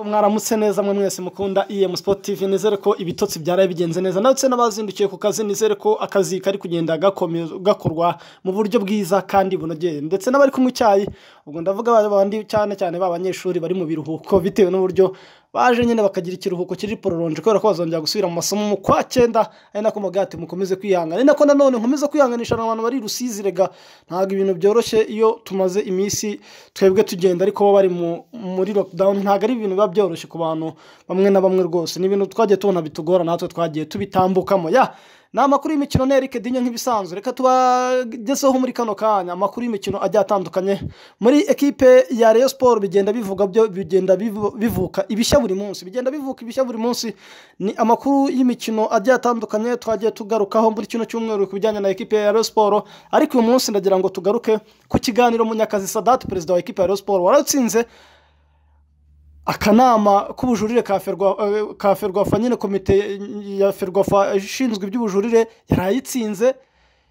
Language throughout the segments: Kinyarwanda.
mwaramutse neza mwe mwese mukunda EM Sport TV nizere ko ibitotsi byaraye bigenze neza ndetse n'abazindukiye ku kazi nizere ko akazi kari kugenda gakome- gakorwa mu buryo bwiza kandi bunogeye ndetse n'abari kunywa icyayi ubwo ndavuga ba bandi cyane cyane ba banyeshuri bari mu biruhuko bitewe n'uburyo baje nyine bakagira ikiruhuko kiri pororonje kubera ko bazongera gusubira mu masomo mu kwa cyenda ari nako mugati mukomeze kwihangana ari nako nanone nkomeze kwihanganisha abantu bari i rusizi rega ntabwo ibintu byoroshye iyo tumaze iminsi twebwe tugenda ariko bo bari mu- muri lockdown ntabwo ari ibintu biba byoroshye ku bantu bamwe na bamwe rwose ni ibintu twagiye tubona bitugora natwe twagiye tubitambukamo ya ni amakuru y'imikino na Eric Dinyo nk'ibisanzwe reka tubagezeho muri kano kanya amakuru y'imikino agiye atandukanye muri ekipe ya Rayon Sport bigenda bivuga byo bigenda bivu- bivuka ibishya buri munsi bigenda bivuka ibishya buri munsi ni amakuru y'imikino agiye atandukanye twagiye tugarukaho muri kino cyumweru ku bijyanye na ekipe ya Rayon Sport ariko uyu munsi ndagira ngo tugaruke ku kiganiro Munyakazi Sadat perezida wa ekipe ya Rayon Sport waratsinze akanama k'ubujurire ka ferwa eh, ka ferwafa nyine komite ya ferwafa ishinzwe iby'ubujurire yaraye itsinze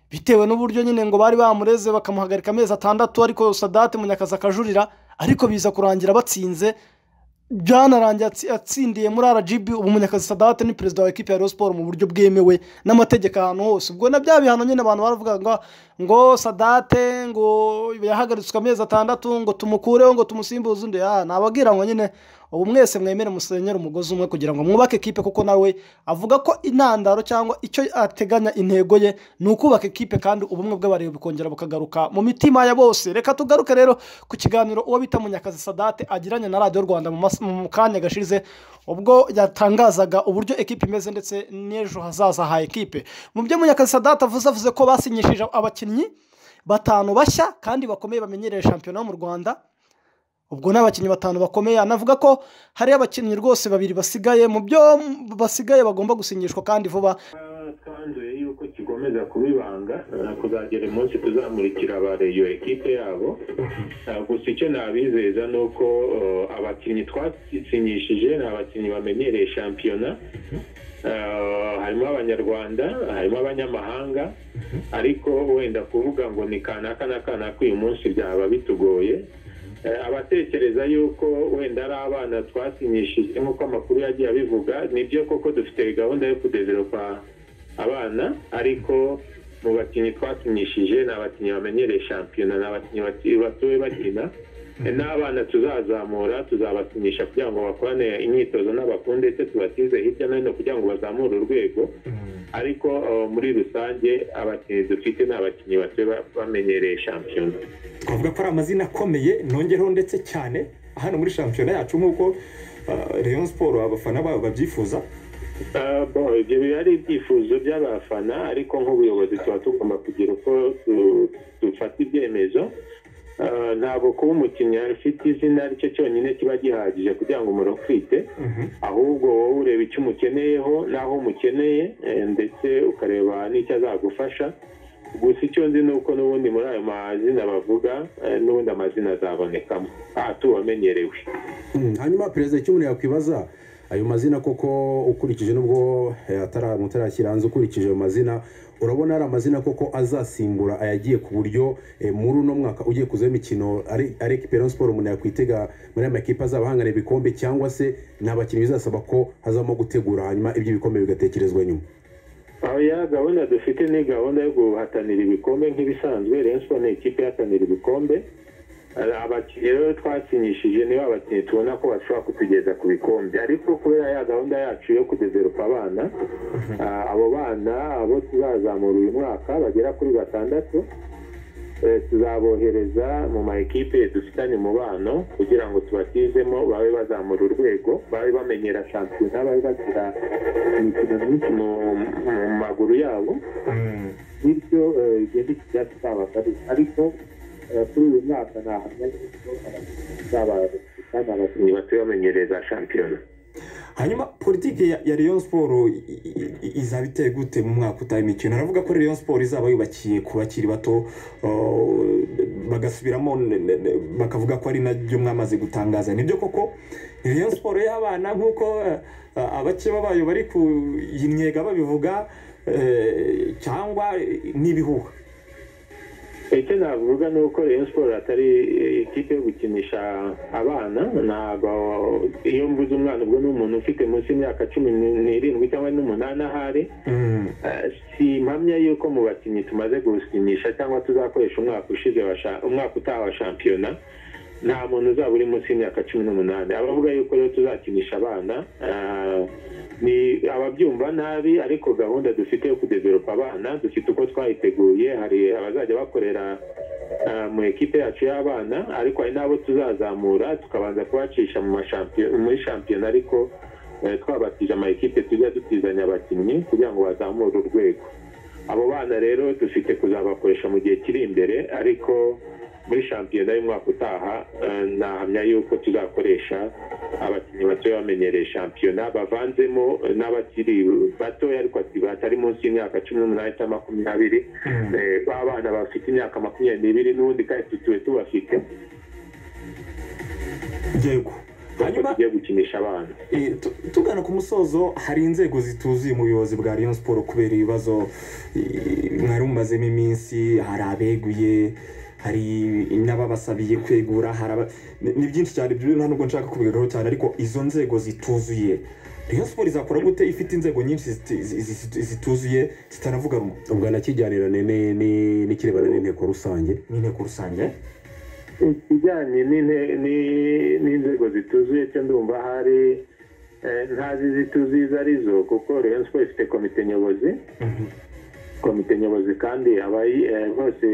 bitewe n'uburyo nyine ngo bari bamureze bakamuhagarika amezi atandatu ariko sadate munyakazi akajurira ariko biza kurangira batsinze byanarangiye atsi- atsindiye muri rgb ubu munyakazi sadate ni perezida wa ekipe ya Rayon Sport mu buryo bwemewe n'amategeko ahantu hose ubwo na bya bihano nyine abantu baravuga ngo ngo sadate ngo yahagaritswe amezi atandatu ngo tumukureho ngo tumusimbuze undi Ah, nababwira ngo nyine ubu mwese mwemere musenyere umugozi umwe kugira ngo mwubake ekipe kuko nawe avuga ko intandaro cyangwa icyo ateganya intego ye ni ukubaka ekipe kandi ubumwe bw'abareba bukongera bukagaruka mu mitima ya bose reka tugaruke rero ku kiganiro uwo bita munyakazi sadate agiranye na radiyo rwanda mu mas- mu kanya gashize ubwo yatangazaga uburyo ekipe imeze ndetse n'ejo hazaza ha ekipe mu byo munyakazi sadate avuze avuze ko basinyishije abakinnyi batanu bashya kandi bakomeye bamenyereye shampiyona yo mu rwanda ubwo ni abakinnyi batanu bakomeye anavuga ko hari abakinnyi rwose babiri basigaye mu byo basigaye bagomba gusinyishwa kandi vuba twanzuye yuko kikomeza kuba ibanga eh, kuzagera umunsi tuzamurikira abare iyo ekipe yabo Eh, gusa icyo nabizeza ni uko eh, abakinnyi twasinyishije ni abakinnyi bamenyereye shampiyona Eh, harimo abanyarwanda harimo abanyamahanga ariko wenda kuvuga ngo ni kanaka na kanaka uyu munsi byaba bitugoye Eh, abatekereza yuko wenda ari abana twasinyishije nk'uko amakuru yagiye abivuga nibyo koko dufite gahunda yo kudeveropa abana ariko mu bakinnyi twasinyishije ni abakinnyi bamenyereye shampiyona ni abakinnyi bati- batuwe bakina Eh, n'abana tuzazamura tuzabasinyisha kugira ngo bakorane imyitozo n'abakuru ndetse tubatize hirya no hino kugira ngo bazamure urwego ariko eh, muri rusange abakinnyi dufite ni abakinnyi batuwe ba- bamenyereye shampiyona twavuga ko ari amazina akomeye nongereho ndetse cyane hano muri shampiyona yacu nk'uko uh, Rayon Sport abafana babo babyifuza Ah, bon, ibyo biba ari ibyifuzo by'abafana ariko nk'ubuyobozi tuba tugomba kugira uko tu- dufata ibyemezo Ah, ntabwo kuba umukinnyi afite izina ari cyo cyonyine kiba gihagije kugira ngo umuntu utwite ahubwo wowe ureba icyo umukeneyeho n'aho umukeneye eh, ndetse ukareba n'icyo azagufasha gusa icyo nzi ni uko n'ubundi muri ayo mazina bavuga eh, n'ubundi amazina azabonekamo aha tuwamenyerewe Mm, hanyuma perezida icyo umuntu yakwibaza ayo mazina koko ukurikije nubwo eh, atara- mutarashyira hanze ukurikije ayo mazina urabona ari amazina koko azasimbura ayagiye ku buryo eh, muri uno mwaka ugiye kuzaho imikino ari ari ekipe ya siporo umuntu yakwitega muri aya makipe azabahangana ibikombe cyangwa se ni abakinnyi bizasaba ko hazamo gutegura hanyuma ibyo bikombe bigatekerezwa nyuma aho ya gahunda dufite ni gahunda yo guhatanira ibikombe nk'ibisanzwe Rayon Sport ni ikipe ihatanira ibikombe Eh, abakinnyi rero twasinyishije nibo abakinnyi tubona ko bashobora kutugeza ku bikombe ariko kubera ya gahunda yacu yo kudeveropa abana ah, abo bana abo tuzazamura uyu mwaka bagera kuri batandatu eh, tuzabohereza mu ma ekipe dufitanye umubano kugira ngo tubatizemo babe bazamura urwego babe bamenyera shampiyona babe bagira imikino myinshi mu mu maguru yabo bityo eh, igenda ikijya tutabasabira ariko eh, kuri uyu mwaka ntahamya yuko abakinnyi abakinnyi batuye bamenyereza shampiyona hanyuma politiki ya, ya Rayon Sport i- i- i- izaba iteye gute mu mwaka utaha imikino aravuga ko Rayon Sport izaba yubakiye ku bakiri bato uh, bagasubiramo ne- ne- ne- bakavuga ko ari nabyo mwamaze gutangaza nibyo koko ni Rayon Sport y'abana nk'uko uh, abakeba bayo bari kuyinnyega babivuga eh, cyangwa n'ibihuha icyo navuga ni uko Rayon siporo atari ikipe yo gukinisha abana ntabwo iyo mvuze umwana ubwo ni umuntu ufite munsi y'imyaka cumi n'irindwi cyangwa n'umunani ahari Eh, si impamya y'uko mu bakinnyi tumaze gusinyisha cyangwa tuzakoresha umwaka ushize wa sha- umwaka utaha wa shampiyona nta muntu uzaba uri munsi y'imyaka cumi n'umunani abavuga yuko rero tuzakinisha abana ah, ni ababyumva nabi ariko gahunda dufite yo kudeveropa abana dufite uko twayiteguye hari abazajya bakorera ah, mu ekipe yacu y'abana ariko hari n'abo tuzazamura tukabanza kubacisha mu mashampiyo- muri shampiyona ariko eh, twabatije ama ekipe tujya dutizanya abakinnyi kugira ngo bazamure urwego abo bana rero dufite kuzabakoresha mu gihe kiri imbere ariko muri shampiyona y'umwaka utaha eh, nahamya yuko tuzakoresha abakinnyi batoya bamenyereye shampiyona bavanzemo eh, n'abakiri batoya ariko ati- batari munsi y'imyaka cumi n'umunani cyangwa makumyabiri eh, ba bana bafite imyaka makumyabiri n'ibiri n'ubundi kandi tutuwe tubafite yego hanyuma tugiye gukinisha abana Eh, tu- tugana ku musozo hari inzego zituzuye mu buyobozi bwa Rayon Sport kubera ibibazo eh, mwari mumazemo iminsi hari abeguye hari n'ababasabiye kwegura hari aba... ni ni byinshi cyane ibyo bintu nta nubwo nshaka kubigarukaho cyane ariko izo nzego zituzuye Rayon Sport izakora gute ifite inzego nyinshi ziti- zi- zi- zituzuye zitanavuga rumwe ubwo anakijyanirane ni- ni- n'ikirebana n'inteko rusange n'inteko rusange ikijyanye n'inte- ni- n'inzego zituzuye cyo ndumva hari eh, ntazi zituzuye izo ari zo kuko Rayon Sports ifite komite nyobozi komite nyobozi kandi abayi- eh, bose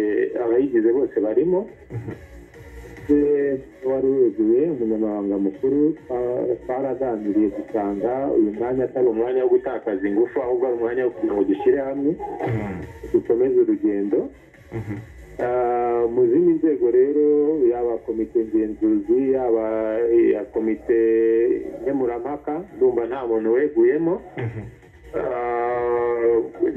abayigize bose barimo Eh, wari weguye umunyamabanga mukuru ah, twaraganiriye dusanga uyu mwanya atari umwanya wo gutakaza ingufu ahubwo ari umwanya wo kugira ngo dushyire hamwe dukomeze urugendo Ah, mu zindi nzego rero yaba komite ngenzuzi yaba iya komite nkemurampaka ndumva nta muntu weguyemo Ah,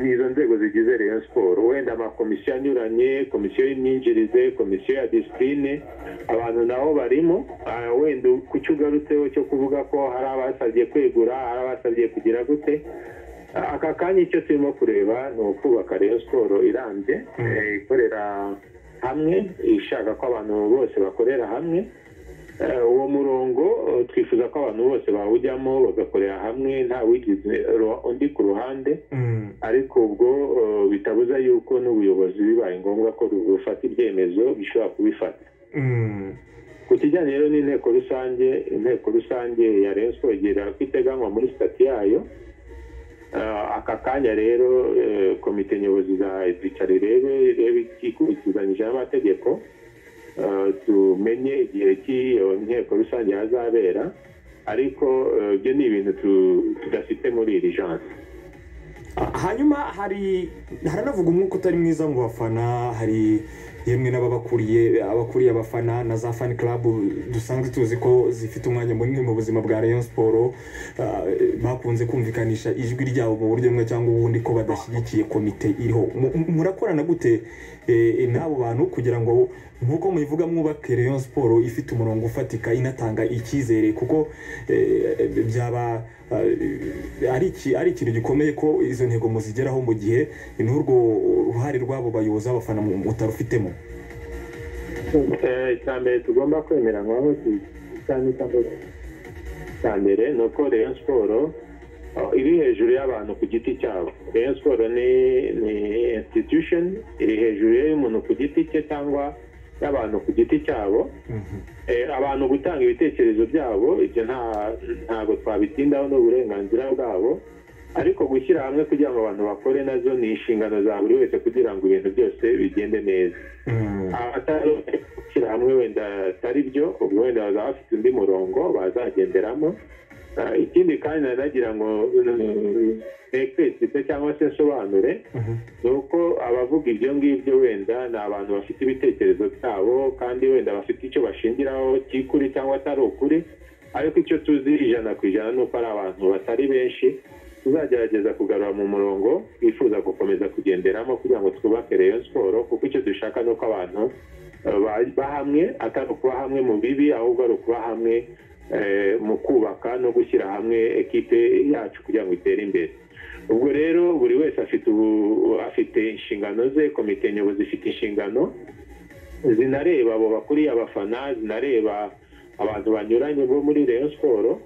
ni izo nzego zigize Rayon siporo wenda amakomisiyo anyuranye komisiyo y'imyinjirize komisiyo ya disipurine abantu nabo barimo Ah, wenda ku cyo ugarutseho cyo kuvuga ko hari abasabye kwegura hari abasabye kugira gute aka kanya icyo turimo kureba ni ukubaka rero siporo irambye eh, ikorera hamwe ishaka ko abantu bose bakorera hamwe Eh, uwo murongo eh, twifuza ko abantu bose bawujyamo bagakorera hamwe nta wigize ru- undi ku ruhande ariko ubwo eh, bitabuza yuko n'ubuyobozi bibaye ngombwa ko bufata ibyemezo bishobora kubifata ku kijyanye rero n'inteko rusange inteko rusange ya Rayon Sports igira uko iteganywa muri sitati yayo Ah, aka kanya rero eh, komite nyobozi izicare irebe irebe ikurikizanyije n'amategeko Ah, tumenye igihe cy'iyo nteko rusange hazabera ariko eh, ibyo ni ibintu tu- tudafite muri iri jansi Ah, hanyuma hari haranavuga umwuka utari mwiza mu bafana hari yemwe n'ababakuriye abakuriye abafana na za fan club dusanzwe tuzi ko zifite umwanya munini mu buzima bwa Rayon Sport ah, bakunze kumvikanisha ijwi ryabo mu buryo bumwe cyangwa ubundi ko badashyigikiye komite iriho Mu- mu- murakorana gute eh, n'abo bantu kugira ngo nk'uko mubivuga mwubake Rayon Sport ifite umurongo ufatika inatanga icyizere kuko eh, byaba eh, ari iki- ari ikintu gikomeye ko izo ntego muzigeraho mu gihe n'urwo ruhare rw'abo bayobozi b'abafana mu- mutarufitemo Eh, icya mbere tugomba kwemeranywaho ki- cyane cyangwa icya mbere ni uko Rayon siporo iri hejuru y'abantu ku giti cyabo Rayon siporo ni ni institution iri hejuru y'umuntu ku giti cye cyangwa y'abantu ku giti cyabo Eh, abantu gutanga ibitekerezo byabo ibyo nta- ntabwo twabitindaho n'uburenganzira bwabo ariko gushyira hamwe kugira ngo abantu bakore nazo ni inshingano za buri wese kugira ngo ibintu byose bigende neza abatari gushyira hamwe wenda atari byo ubwo wenda bazaba bafite undi murongo bazagenderamo Ah, ikindi kandi nanagira ngo nekeresite cyangwa se nsobanure ni uko abavuga ibyo ngibyo wenda ni abantu bafite ibitekerezo byabo kandi wenda bafite icyo bashingiraho cy'ukuri cyangwa atari ukuri ariko icyo tuzi ijana ku ijana ni uko ari abantu batari benshi tuzagerageza kugarura mu murongo twifuza gukomeza kugenderamo kugira ngo twubake Rayon siporo kuko icyo dushaka ni uko abantu eh, ba- bahamwe atari ukuba hamwe mu bibi ahubwo ari ukuba hamwe mu kubaka no gushyira hamwe ekipe yacu kugira ngo itere imbere ubwo rero buri wese afite afite inshingano ze komite nyobozi ifite inshingano zinareba abo bakuriye abafana zinareba abantu banyuranye bo muri Rayon siporo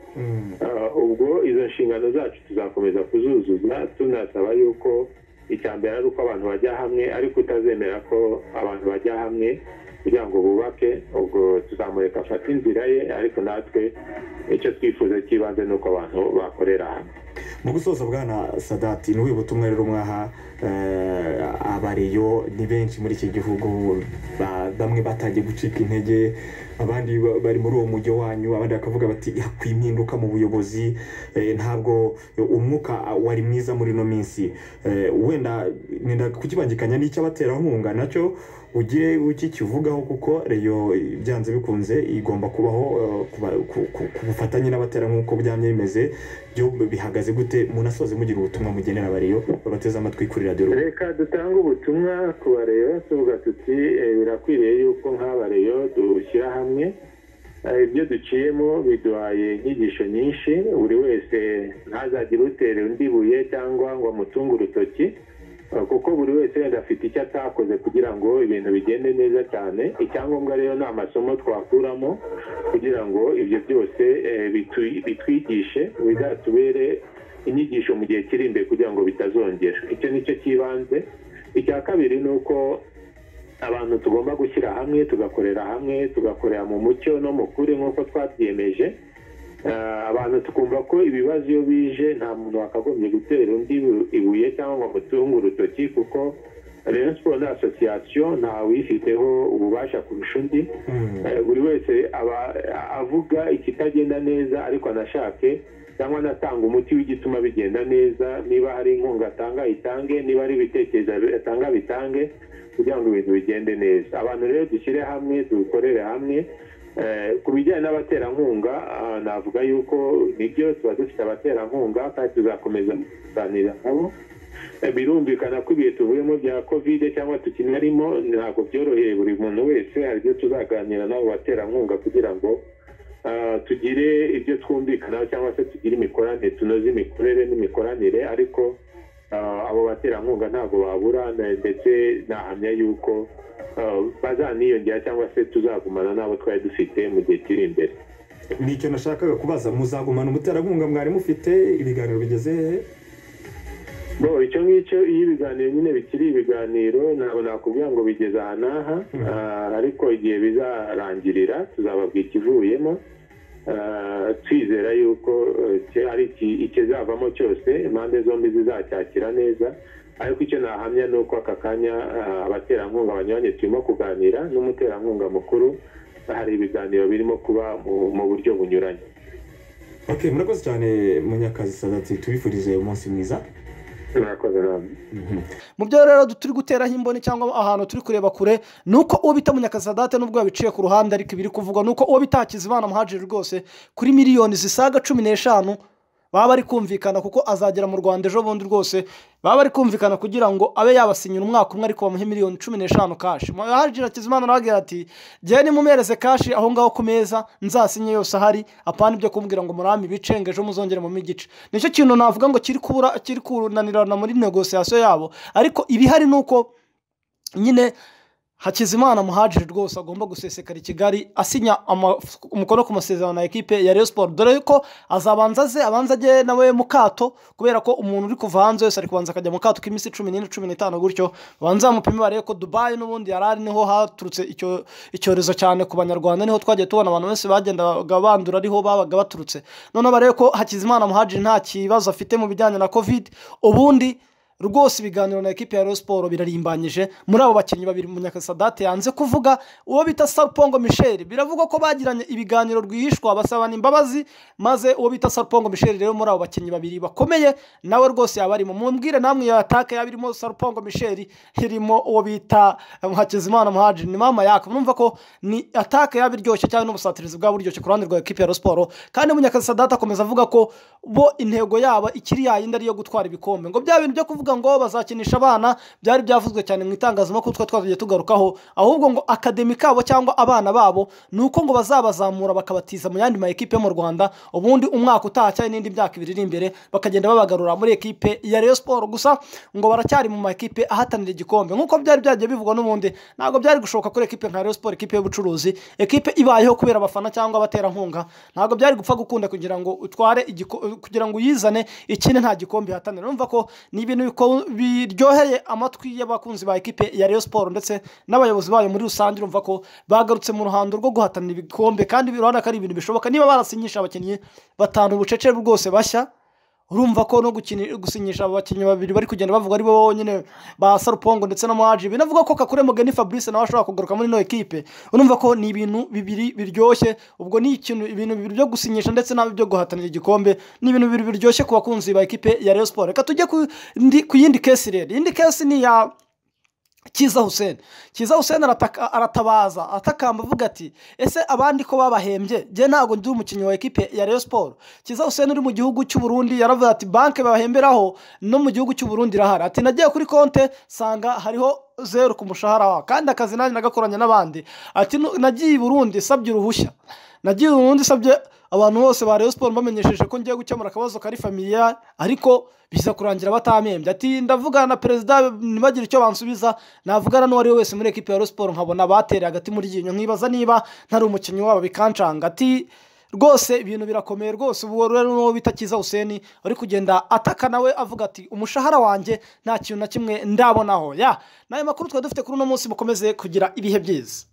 ubwo izo nshingano zacu tuzakomeza kuzuzuza tunasaba yuko icya mbere ari uko abantu bajya hamwe ariko utazemera ko abantu bajya hamwe kugira ngo bubake ubwo tuzamureka afate inzira ye ariko natwe icyo twifuza cy'ibanze ni uko abantu bakorera hamwe mu gusoza bwana sadati ni uwibutse umwe rero mwaha abareyo ni benshi muri iki gihugu ba- bamwe batangiye gucika intege abandi ba- bari muri uwo mujyi wanyu abandi bakavuga bati hakwiye impinduka mu buyobozi eh, ntabwo umwuka wari mwiza muri ino minsi Eh, wenda nenda kukibangikanya n'icy'abaterankunga nacyo ugire ukikivugaho kuko reyo byanze bikunze igomba kubaho eh, kuba- ku- ku- ku bufatanye n'abatera nk'uko byamye bimeze byo bihagaze gute munasoze mugira ubutumwa mugenera abariyo babateze amatwi kuri radiyo Rwanda. reka dutange ubutumwa ku bareyo tuvuga tuti eh, birakwiriye yuko nk'abareyo dushyira hamwe Eh, ibyo duciyemo biduhaye inyigisho nyinshi buri wese ntazagire utere undi buye cyangwa ngo amutunge urutoki Eh, kuko buri wese wenda afite icyo atakoze kugira ngo ibintu bigende neza cyane icyangombwa rero ni amasomo twakuramo kugira ngo ibyo byose eh, bitu- bitwigishe bizatubere inyigisho mu gihe kiri imbere kugira ngo bitazongera icyo ni cyo cy'ibanze icya kabiri ni uko abantu tugomba gushyira hamwe tugakorera hamwe tugakorera mu mucyo no mu kuri nk'uko twabyiyemeje Eh, abantu tukumva ko ibibazo iyo bije nta muntu wakagombye gutera undi ibu- ibuye cyangwa ngo amutunge urutoki kuko rero siporo ni asosiyasiyo nta wifiteho ububasha kurusha undi Eh, buri wese aba avuga ikitagenda neza ariko anashake cyangwa anatanga umuti w'igituma bigenda neza niba hari inkunga atanga ayitange niba ari ibitekerezo atanga bitange kugira ngo ibintu bigende neza abantu rero dushyire hamwe dukorere hamwe Eh, ku bijyanye n'abaterankunga ah, navuga yuko nibyo tuba dufite abaterankunga kandi tuzakomeza kuganira nabo Eh, birumvikana ko ibihe tuvuyemo bya kovide cyangwa tukinarimo ntabwo byoroheye buri muntu wese hari ibyo tuzaganira n'abo baterankunga kugira ngo ah, tugire ibyo twumvikanaho cyangwa se tugire imikoranire tunoze imikorere n'imikoranire ariko ah, abo baterankunga ntabwo babura na- ndetse nahamya yuko ah, bazaniyongera cyangwa se tuzagumana n'abo twari dufite mu gihe kiri imbere nicyo nashakaga kubaza muzagumana umuterankunga mwari mufite ibiganiro bigeze hehe bo icyo ngicyo iyo ibiganiro nyine bikiri ibiganiro ntabwo nakubwira ngo bigeze aha n'aha Ah, ariko igihe bizarangirira tuzababwira ikivuyemo Ah, twizera yuko eh, ki- ari iki- ikizavamo cyose impande zombi zizacyakira neza ariko icyo nahamya ni uko aka kanya ah, abaterankunga banyuranye turimo kuganira n'umuterankunga mukuru hari ibiganiro birimo kuba mu- mu buryo bunyuranye ok murakoze cyane munyakazi sadati tubifurije umunsi mwiza murakoze namwe mu byo rero turi guteraho imboni cyangwa ahantu turi kureba kure ni uko uwo bita munyakasadate n'ubwo yabiciye ku ruhande ariko ibiri kuvugwa ni uko uwo bita hakizimana muhajiri rwose kuri miliyoni zisaga cumi n'eshanu baba bari kumvikana kuko azagera mu rwanda ejo bundi rwose baba bari kumvikana kugira ngo abe yabasinyira umwaka umwe ariko bamuhe miliyoni cumi n'eshanu kashi muhajiri hakizimana arababwira ati njyewe nimumereze kashi aho ngaho ku meza nzasinye yose ahari apana ibyo kumbwira ngo murame ibice ngo ejo muzongere mu igice nicyo kintu navuga ngo kiri kubura kiri kunanirana muri negosiyasiyo yabo ariko ibihari ni uko nyine hakizimana muhajiri rwose agomba gusesekara i kigali asinya ama- umukono ku masezerano na ekipe ya Rayon siporo dore ko azabanza aze abanza ajye nawe mu kato kubera ko umuntu uri kuva hanze wese ari kubanza akajya mu kato k'iminsi cumi n'ine cumi n'itanu gutyo babanza bamupime barebe ko dubayi n'ubundi yari ari niho haturutse icyo- icyorezo cyane ku banyarwanda niho twagiye tubona abantu benshi bagendaga bandura ariho babaga baturutse noneho barebe ko hakizimana muhajiri nta kibazo afite mu bijyanye na covid ubundi rwose ibiganiro na ekipi ya Rayon siporo birarimbanyije muri abo bakinnyi babiri munyakasadate yanze kuvuga uwo bita sarupongo michel biravugwa ko bagiranye ibiganiro rwihishwa basabana imbabazi maze uwo bita sarupongo michel rero muri abo bakinnyi babiri bakomeye nawe rwose yaba arimo mumbwire namwe iyo ataka yaba irimo sarupongo michel irimo uwo bita hakizimana muhajiri ni mama yaka numva ko ni ataka yaba iryoshye cyangwa n'ubusatirizi bwaba buryoshye ku ruhande rwa ekipi ya Rayon siporo kandi munyakasadate akomeza avuga ko bo intego yaba ikiri yayindi ari iyo gutwara ibikombe ngo bya bintu byo kuvuga kuvuga ngo bazakinisha abana byari byavuzwe cyane mu itangazamakuru twa twagiye tugarukaho ahubwo ngo akademi kabo cyangwa abana babo ni uko ngo bazabazamura bakabatiza mu yandi ma ekipe yo mu rwanda ubundi umwaka utaha cyangwa n'indi myaka ibiri iri imbere bakagenda babagarura muri ekipe ya Rayon siporo gusa ngo baracyari mu ma ekipe ahatanira igikombe nkuko byari byagiye bivugwa n'ubundi ntabwo byari gushoboka kuri ekipe nka Rayon siporo ekipe y'ubucuruzi ekipe ibayeho kubera abafana cyangwa abaterankunga ntabwo byari gupfa gukunda kugira ngo utware igiko- kugira ngo uyizane ikine nta gikombe ihatanira urumva ko ni ibintu biko- biryoheye amatwi y'abakunzi ba ekipe ya Rayon siporo ndetse n'abayobozi bayo muri rusange urumva ko bagarutse mu ruhando rwo guhatanira ibikombe kandi urabona ko ari ibintu bishoboka niba barasinyisha abakinnyi batanu ubucece bwose bashya urumva ko no gukini- gusinyisha aba bakinnyi babiri bari kugenda bavuga ari bo bonyine ba sarupongo ndetse na mwaji binavuga ko kakure mugeni fabrice nawe ashobora kugaruka muri ino ekipe urumva ko ni ibintu bibiri biryoshye ubwo ni ikintu ibintu bibiri byo gusinyisha ndetse n'abi byo guhatanira igikombe ni ibintu bibiri biryoshye ku bakunzi ba ekipe ya Rayon Sport reka tujye ku ndi- ku yindi kesi rero iyindi kesi ni iya kiza hussein kiza hussein arataka- aratabaza atakamba avuga ati ese abandi ko babahembye njye ntabwo ndi umukinnyi wa ekipe ya Rayon Sport kiza hussein uri mu gihugu cy'u Burundi yaravuze ati banki babahemberaho no mu gihugu cy'u Burundi irahari ati nagiye kuri konte sanga hariho zeru ku mushahara wawe kandi akazi nanjye nagakoranye n'abandi ati "Nu- nagiye i Burundi sabye uruhushya nagiye i Burundi sabye abantu bose ba Rayon Sport bamenyesheje ko ngiye gukemura akabazo kari familiya ariko biza kurangira batamembye ati ndavugana na perezida ntibagire icyo bansubiza navugana n'uwo ari we wese muri ekipi ya Rayon Sport nkabona batereye agati muri ryinyo nkibaza niba ntari umukinnyi wabo bikancanga ati rwose ibintu birakomeye rwose ubu rero n'uwo bita kiza huseni ari kugenda ataka nawe avuga ati umushahara wanjye nta kintu na kimwe ndabonaho ya ni ayo makuru twari dufite kuri uno munsi mukomeze kugira ibihe byiza